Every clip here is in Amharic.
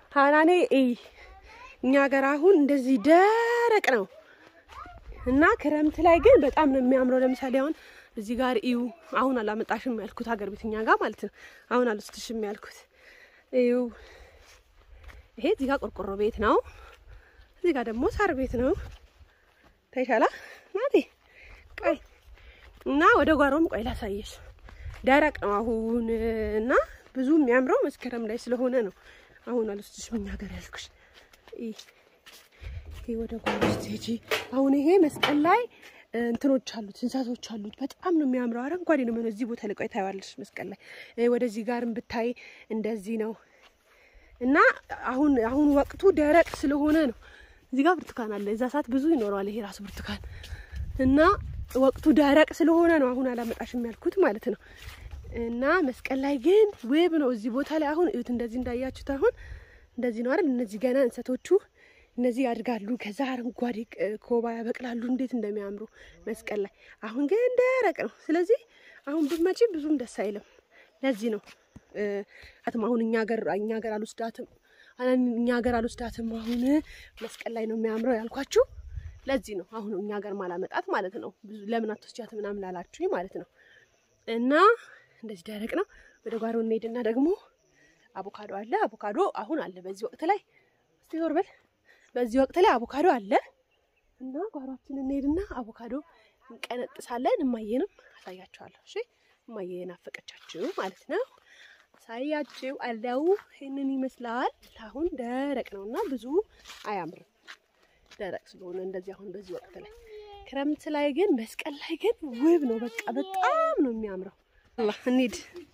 ሀናኔ እይ እኛ ሀገር አሁን እንደዚህ ደረቅ ነው እና ክረምት ላይ ግን በጣም ነው የሚያምረው። ለምሳሌ አሁን እዚህ ጋር እዩ። አሁን አላመጣሽም ያልኩት ሀገር ቤት እኛ ጋር ማለት ነው። አሁን አልወስድሽም ያልኩት እዩ። ይሄ እዚህ ጋር ቆርቆሮ ቤት ነው። እዚህ ጋር ደግሞ ሳር ቤት ነው። ታይሻላ ናቴ ቆይ እና ወደ ጓሮም ቆይ ላሳየሽ። ደረቅ ነው አሁን እና ብዙ የሚያምረው መስከረም ላይ ስለሆነ ነው። አሁን አልወስድሽም እኛ ሀገር ያልኩሽ። ይሄ ወደ ጓሮ ስትሄጂ አሁን ይሄ መስቀል ላይ እንትኖች አሉት እንስሳቶች አሉት። በጣም ነው የሚያምረው። አረንጓዴ ነው የሚሆነው። እዚህ ቦታ ላይ ቆይ ታይዋለሽ መስቀል ላይ ወደዚህ ጋርም ብታይ እንደዚህ ነው እና አሁን አሁን ወቅቱ ደረቅ ስለሆነ ነው። እዚህ ጋር ብርቱካን አለ። እዛ ሰዓት ብዙ ይኖረዋል ይሄ ራሱ ብርቱካን እና ወቅቱ ደረቅ ስለሆነ ነው አሁን አላመጣሽም ያልኩት ማለት ነው። እና መስቀል ላይ ግን ውብ ነው። እዚህ ቦታ ላይ አሁን እዩት። እንደዚህ እንዳያችሁት አሁን እንደዚህ ነው አይደል? እነዚህ ገና እንሰቶቹ እነዚህ ያድጋሉ። ከዛ አረንጓዴ ኮባ ያበቅላሉ። እንዴት እንደሚያምሩ መስቀል ላይ። አሁን ግን ደረቅ ነው። ስለዚህ አሁን ብትመጪ ብዙም ደስ አይልም። ለዚህ ነው አትም አሁን እኛ ሀገር እኛ ሀገር አልወስዳትም እኛ ሀገር አልወስዳትም። አሁን መስቀል ላይ ነው የሚያምረው ያልኳችሁ ለዚህ ነው። አሁን እኛ ሀገር ማላመጣት ማለት ነው። ብዙ ለምን አትወስጃት ምናምን ላላችሁኝ ማለት ነው። እና እንደዚህ ደረቅ ነው። ወደ ጓሮ እንሄድና ደግሞ አቮካዶ አለ። አቮካዶ አሁን አለ በዚህ ወቅት ላይ እስቲ ዞር በል። በዚህ ወቅት ላይ አቮካዶ አለ እና ጓሯችን እንሄድና አቮካዶ እንቀነጥሳለን። እማዬንም አሳያችኋለሁ። እሺ እማዬ ናፈቀቻችሁ ማለት ነው። ሳያችሁ አለው። ይህንን ይመስላል። አሁን ደረቅ ነው እና ብዙ አያምርም ደረቅ ስለሆነ እንደዚህ አሁን በዚህ ወቅት ላይ ክረምት ላይ ግን መስቀል ላይ ግን ውብ ነው። በቃ በጣም ነው የሚያምረው። አላህ እንሂድ።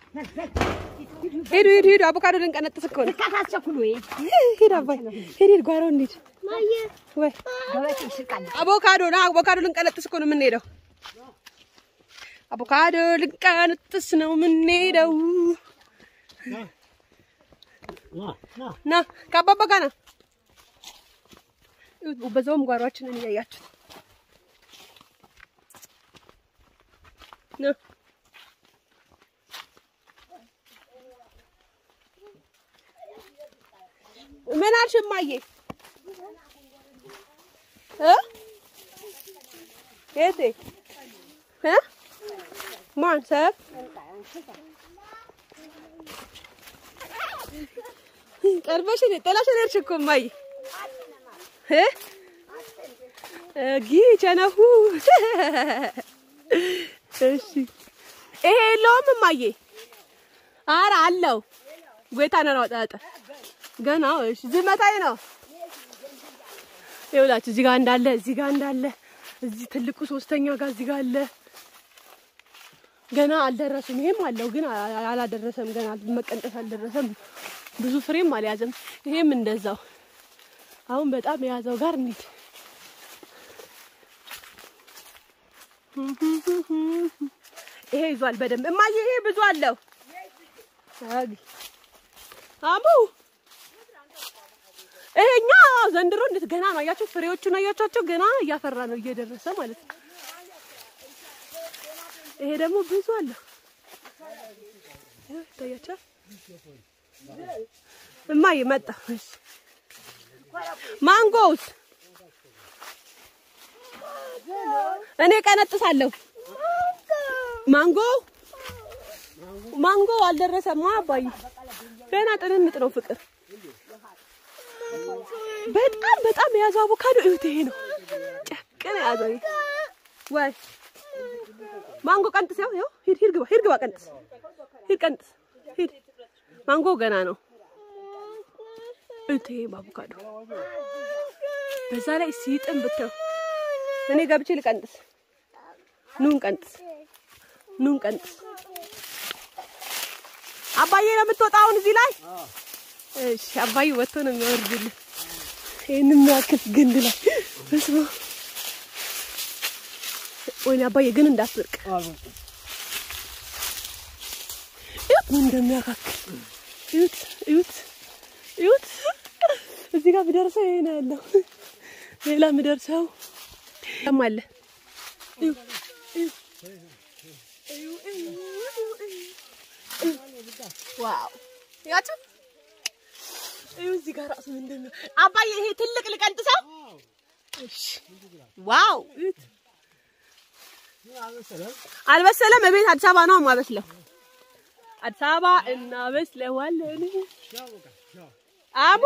ሂዱ ሂዱ ሂዱ። አቮካዶ ልንቀነጥስ እኮ ነው። ሂድ አባይ ሂድ ሂድ። ጓሮ እንሂድ። ወይ አቮካዶ ና አቮካዶ ልንቀነጥስ እኮ ነው የምንሄደው። አቮካዶ ልንቀነጥስ ነው የምንሄደው። ና ከአባባ ጋር ና በዛውም ጓሯችንን እያያችሁ ነው። ምን አልሽ እማዬ? እ የቴ እ ማን ሰብ ቀርበሽ ጥላሽ ሄድሽ እኮ እማዬ እ ጊ ቸነፉ እሺ፣ ይሄ የለውም እማዬ? ኧረ አለው። ጎይታ ነው አወጣጣ ገና እሺ፣ ዝመታዬ ነው። ይኸውላችሁ እዚህ ጋር እንዳለ እዚህ ጋር እንዳለ እዚህ ትልቁ ሶስተኛ ጋር እዚህ ጋር አለ። ገና አልደረሱም። ይሄም አለው ግን አላደረሰም። ገና መቀንጠስ አልደረሰም። ብዙ ፍሬም አልያዘም። ይሄም እንደዛው አሁን በጣም የያዘው ጋር እንሂድ። ይሄ ይዟል በደንብ እማዬ፣ ይሄ ብዙ አለው። አሙ ይሄኛ ዘንድሮ እንዴት ገና ነው አያችሁ፣ ፍሬዎቹን አያቻቸው ገና እያፈራ ነው እየደረሰ ማለት ነው። ይሄ ደግሞ ብዙ አለው። ይታያችኋል። እማዬ መጣ። እሺ ማንጎውስ እኔ ቀነጥሳለሁ። ማንጎ ማንጎ አልደረሰማ አባዬ፣ ገና ጥንምጥ ነው ፍቅር። በጣም በጣም የያዘው አቮካዶ እዩት። ይሄ ነው ጨቅን የያዘው ወይ ማንጎ ቀንጥስ። ያው ያው ሂድ ሂድ ግባ ሂድ ግባ ቀንጥስ ሂድ ቀንጥስ ሂድ። ማንጎ ገና ነው እዩት። ይሄ አቮካዶ በዛ ላይ ሲጥም ብተው እኔ ገብቼ ልቀንጥስ። ኑን ቀንጥስ ኑን ቀንጥስ። አባዬ ነው የምትወጣው አሁን እዚህ ላይ? እሺ አባዬ ወጥቶ ነው የሚያወርድልህ። ይሄን የሚያክል ግንድ ላይ በስመ አብ። ወይኔ አባዬ ግን እንዳትወርቅ። እዩት ምን እንደሚያካክል እዩት፣ እዩት፣ እዩት። እዚህ ጋር ብደርሰው ይሄ ነው ያለው። ሌላ ምደርሰው አለ። እዩ እዩ እዩ እዩ እዩ ዋው ያችሁ እዩ እዚህ ጋር ራሱ ምንድን ነው አባዬ? ይሄ ትልቅ ልቀንጥሰው። እሺ፣ ዋው እዩት። አልበሰለም። እቤት አዲስ አበባ ነው የማበስለው። አዲስ አበባ እናበስለዋለን። አቡ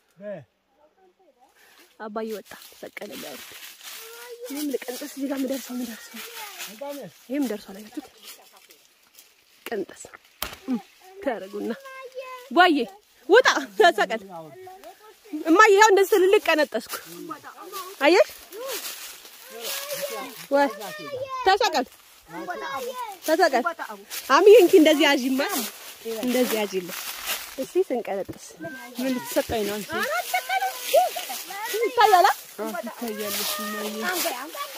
አባዬ ወጣ በቀለ ሊያወርድ ይህም ልቀንጥስ። እዚህ ጋር ምደርሰው ምደርሰው ይህም ደርሷል። አያችሁት? ቀንጠስ ታረጉና ዋዬ ውጣ ተሰቀል እማዬ ይኸው እንደዚህ ትልልቅ ቀነጠስኩ። አየሽ ወይ ተሰቀል ተሰቀል አሚዬ እንኪ እንደዚህ ያዥማ እንደዚህ ያዥልኝ እስቲ ስንቀነጥስ ምን ልትሰጠኝ ነው አንቺ? ይታያል ትታያለሽ እማዬ።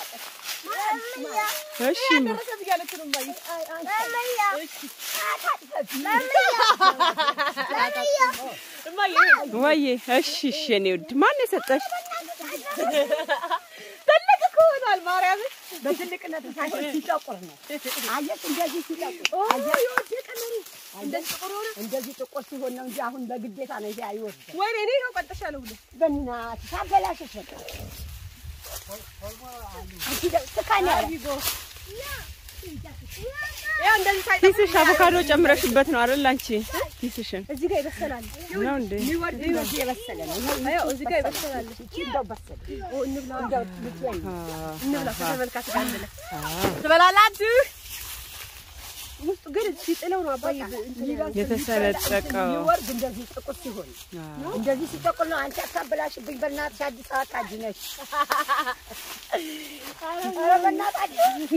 እሺ ወዬ፣ እሺ እሺ። የእኔ ውድ ማን የሰጠሽ? ትልቅ እኮ ሆኗል ማርያምን በትልቅነት ሳይሆን ሲጠቁር ነው። አየሽ፣ እንደዚህ ሲጠቁር እንደዚህ ጥቁር ሆነ። እንደዚህ ጥቁር ሲሆን ነው እንጂ አሁን በግዴታ ነው ይሄ አይወርድም። ወይኔ እኔ ነው ቀንጥሻለሁ ሁሉ በእናትሽ ታበላሽሽ በቃ አንቺ ደ- ስካን ያለ ያው እንደዚህ ሳይ ኪስሽ አቮካዶ ጨምረሽበት ነው አይደል? አንቺ ኪስሽን እዚህ ጋር ይበሰላል ነው እንዴ? ሊወርድ እንደዚህ የበሰለ ነው። ይሄ ያው እዚህ ጋር ይበሰላል ይቺ እንደው በሰለ ኦ እንብላ እንደው ልትበይ እንብላ ከተመልካች ጋር እንብላ ትበላላችሁ ውስጡ ግን ሲጥለው ነው አባዬ እንትን የተሰነጠቀው ሊወርድ እንደዚህ ጥቁር ሲሆን እንደዚህ ሲጠቁር ነው። አንቺ አታበላሽብኝ በእናትሽ። አዲስ አበባ ካጅ ነሽ። ኧረ በእናታችሁ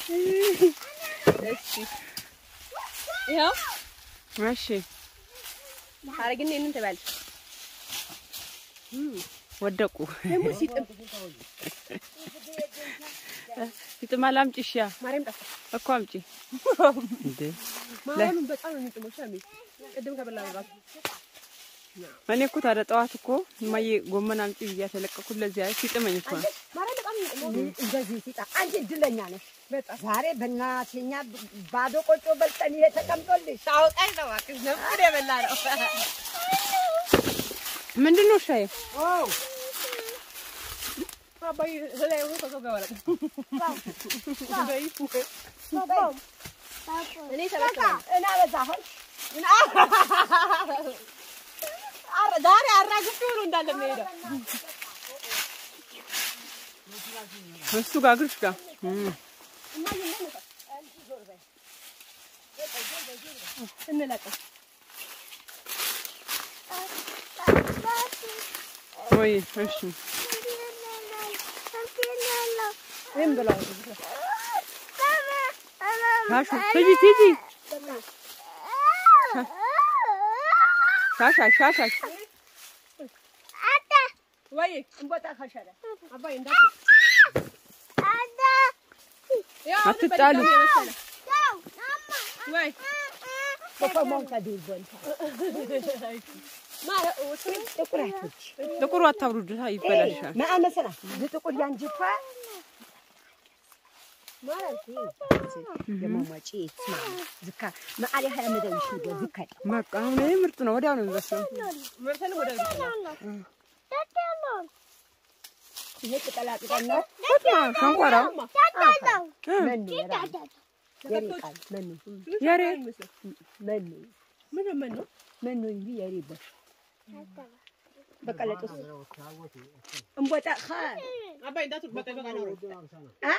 ይኸው እሺ። አረግና ይሄንን ትበያለሽ ወደቁ ደግሞ ሲጥም ይጥማል። አምጪ እሺ። ያ ማርያም ጠፋ እኮ አምጪ እንዴ። ማርያምን በጣም ነው የሚጥመው ሻሚ ቅድም ከበላ ነው እኔ እኮ ታዲያ ጠዋት እኮ እማዬ ጎመን አምጪ ብያት የለቀኩት ለዚያ ሲጥመኝ እኮ ነው። ማርያም በጣም ነው የሚጥመው እንደዚህ ሲጣ አንቺ እድለኛ ነሽ። ዛሬ በእናትሽ እኛ ባዶ ቆጮ በልተን ይሄ ተቀምጦልሽ ታውቃይ ነው እባክሽ ነበር የበላ ነው ምንድን ነው ሻይ? አባዬ ላይ ሆኖ ከሰው ጋር ወረደ እኔ ተበልተናል እና በዛ አሁን አረ ዛሬ አራግፌ ሆኖ እንዳለ የሚሄደው እሱ ጋር እግርሽ ጋር እም። እንለቀው ወይ እሺ ይህም ብለው ሻሹ ሂጂ ሂጂ ሻሻሽ ሻሻሽ ወይ እንቦጣ ካሻለ አባዬ እንዳት አትጣሉ። ወይ ኮፈሞን ከዱር ቦልታ ጥቁራቶች ጥቁሩ አታብሩድ ይበላሻል። መአመሰና ዝጥቁር ያንጅፋ ማለት የማማጪ ስማ ዝካ መዓሊ ሀያ መደውሽ ነው ዝካ በቃ አሁን ይሄ ምርጥ ነው። ወዲያው ነው የሚበስለው። መርተን ወደ ይሄ ቅጠላ ቅጠል ነው ሸንኮራው መኑ የሪ ቃል መኑ የሬ መኑ ምን ምን ነው መኑ እንጂ የሪ ቦሽ በቀለጡስ እንቦጣ ኸ አባዬ እንዳት በቃ በቃ ነው አ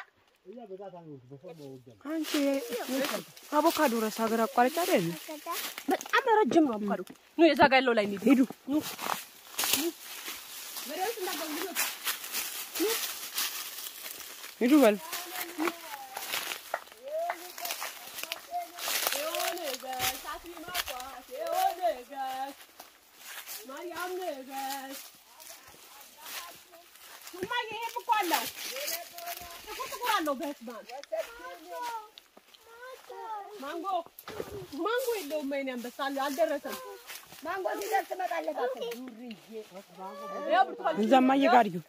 አንቺ አቮካዶ ረስ ሀገር አቋራጭ አይደል? በጣም ረጅም ነው አቮካዶ ኑ የዛ ጋር ያለው ላይ እንሂድ ሂዱ ኑ ሂዱ በል ማንጎ ማንጎ የለውም። ወይኔ አንበሳ አለ አልደረሰም። ማንጎ ሲደርስ ትመጣለህ አትል ያው ብርቱካን እዛ እማዬ ጋር እዩ።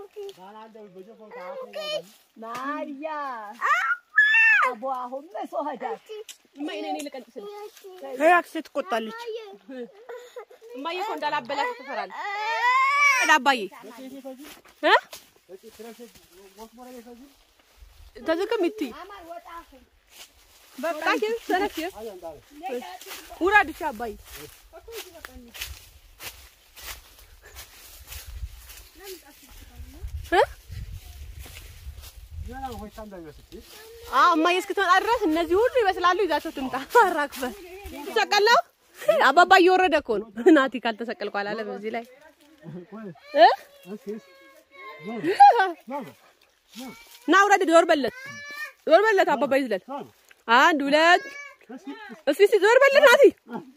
ማርያ አቦ አሁን መስዋዕዳት እማ እኔ እኔ ልቀንጥስ ነው። ሄይ አክስቴ ትቆጣለች። እማዬ እኮ እንዳላበላሽ ትፈራለች። እዳ አባዬ እ ተዝቅም ይቲ በቃ ኪን ሰነፍ ውራድ እሺ አባዬ እ አዎ እማዬ እስክትመጣ ድረስ እነዚህ ሁሉ ይመስላሉ። ይዛቸው ትምጣ። አራግፈ ተሰቀለው አባባ እየወረደ እኮ ነው። ናቲ ካልተሰቀልኩ አላለም እዚህ ላይ እ ና ውረድ፣ ዞር በለት፣ ዞር በለት። አባባ ይዝለል። አንድ ሁለት፣ እስኪ እስኪ ዞር በለት ናቲ።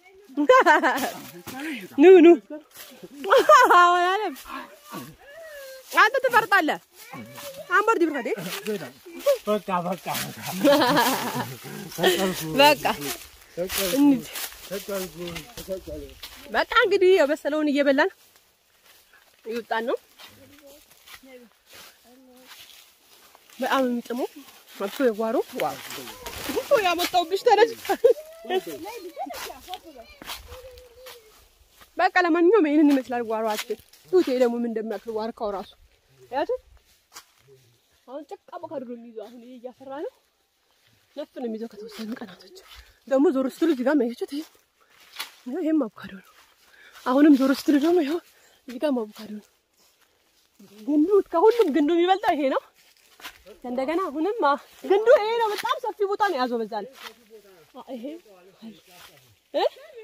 ኑ ኑ አላለም። አንተ ትፈርጣለህ። አንበር ዲብርኸዴ በቃ በቃ በቃ እንሂድ። በቃ እንግዲህ የበሰለውን እየበላን ይወጣን ነው። በጣም የሚጥመው መጥቶ የጓሮ ዋው ጉቶ ያመጣውብሽ ተነስ። በቃ ለማንኛውም ይሄንን ይመስላል ጓሮአችን። ቱቴ ደግሞ ምን እንደሚያክል ዋርካው ራሱ ያቱ አሁን ጭቃ በካድሮ የሚይዘው አሁን ይሄ እያፈራ ነው። ነፍ ነው የሚይዘው ከተወሰኑ ቀናቶች ደግሞ ዞር ስትሉ እዚህ ጋር ማየችት ይሄ ይሄ ይሄም አቮካዶ ነው። አሁንም ዞር ስትሉ ደግሞ ይሄው እዚህ ጋር አቮካዶ ነው። ግንዱ ከሁሉም ግንዱ የሚበልጠው ይሄ ነው። እንደገና አሁንም አ- ግንዱ ይሄ ነው። በጣም ሰፊ ቦታ ነው የያዘው። በዛ ላይ አ- ይሄ እ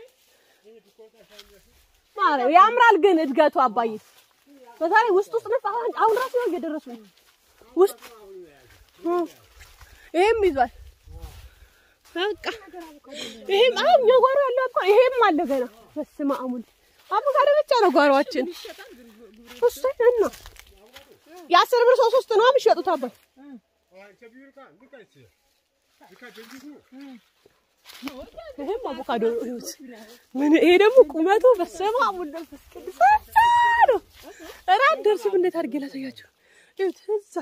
ማርያም ያምራል ግን እድገቱ አባዬ በዛሬ ውስጥ ውስጥ ነፍ አሁን አሁን ራሱ ነው እየደረሱ ነው ውስጥ እ ይሄም ይዟል። በቃ ይሄም አሁን እኛ ጓሮ ያለው እኮ ይሄም አለ ገና። በስመ አብ ወልድ አቮካዶ ብቻ ነው ጓሮአችን። እሱ እና የአስር ብር ሶስት ሶስት ነው የሚሸጡት አባይ ይሄም አቮካዶ ነው። ይኸውት ምን ይሄ ደግሞ ቁመቱ በስመ አብ ወልድ መንፈስ ቅዱስ እዛ ነው። ኧረ አትደርሱም። እንዴት አድርጌ ላሳያችሁ? ይኸውት እዛ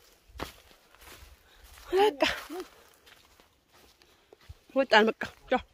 በቃ ወጣን። በቃ ቻው